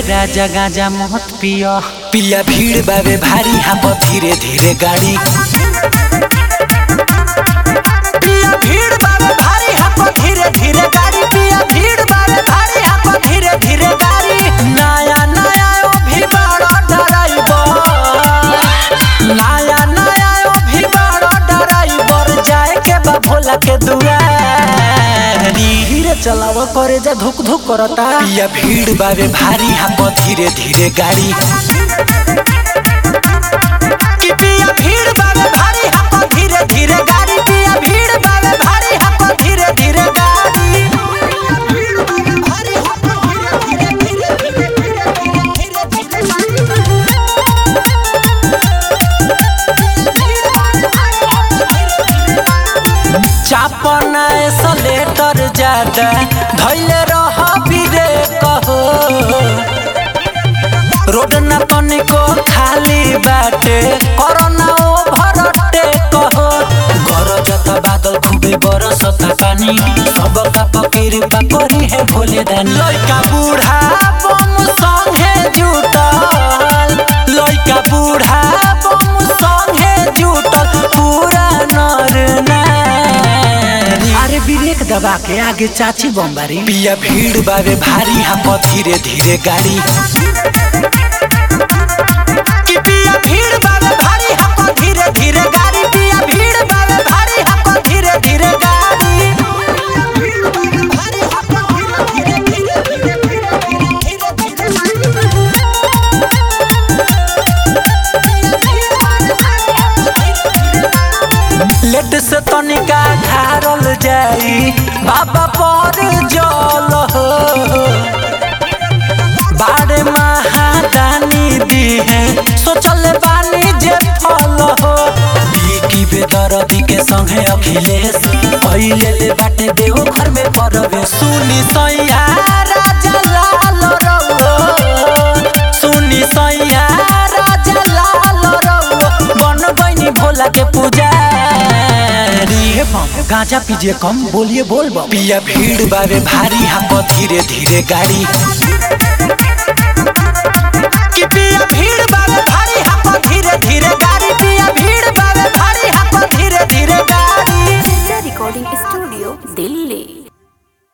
राजा गाजा मत पिया पिया भीड़ बावे भारी हाँ धीरे धीरे गाड़ी पिया भीड़ बावे भारी हाँ धीरे धीरे गाड़ी पिया भीड़ बावे भारी हाँ धीरे धीरे गाड़ी नया नया ओ भी बड़ा ड्राइवर नया नया ओ भी बड़ा ड्राइवर जाए के बा भोला के दुआरी धीरे चलाव करे जा धुक धुक करता पिया भीड़ बावे भारी हाँ धीरे धीरे गाड़ी कि पिया भीड़ बावे भारी हाँ धीरे धीरे गाड़ी पिया भीड़ बावे भारी हाँ धीरे धीरे गाड़ी भीड़ बावे भारी हाँ धीरे धीरे धीरे धीरे धीरे धीरे चापन एसलेटर ज्यादा धैले रह बिरे कहो रोड न तनिको खाली बाटे कोरोना ओभरटे कहो गरजत बादल खूबे बरसत पानी सबका फकीर करी है भोले दानी लइका बूढ़ा बम संगे जुटल लइका बूढ़ा बम संगे जुटल पूरा नर नारी अरे ब्रेक दबा के आगे चाची बम्बारी पिया भीड़ बावे भारी हाँ धीरे धीरे गाड़ी कि पिया भीड़ बावे भारी हाँ धीरे धीरे गाड़ी पिया भीड़ बावे भारी हाँ धीरे धीरे गाड़ी भीड़ बावे भारी हाँ धीरे धीरे धीरे धीरे धीरे लेट से तनिका ढारल जाई बाबा पर जल हो बाड़े महादानी दी है सोचल बानी जे फल हो की बेदरदी के संगे अखिलेश पहिले ले बाटे देव घर में परवे सुनी सैया राजा लाल रउआ सुनी सैया राजा लाल रउआ बन गईनी भोला के पुजारी हे बम गांजा पीजिए कम बोलिए बोल बम पिया भीड़ बावे भारी हाँ धीरे धीरे गाड़ी कि पिया भीड़ बावे भारी हाँ धीरे धीरे गाड़ी पिया भीड़ बावे भारी हाँ धीरे धीरे गाड़ी रिकॉर्डिंग स्टूडियो दिल्ली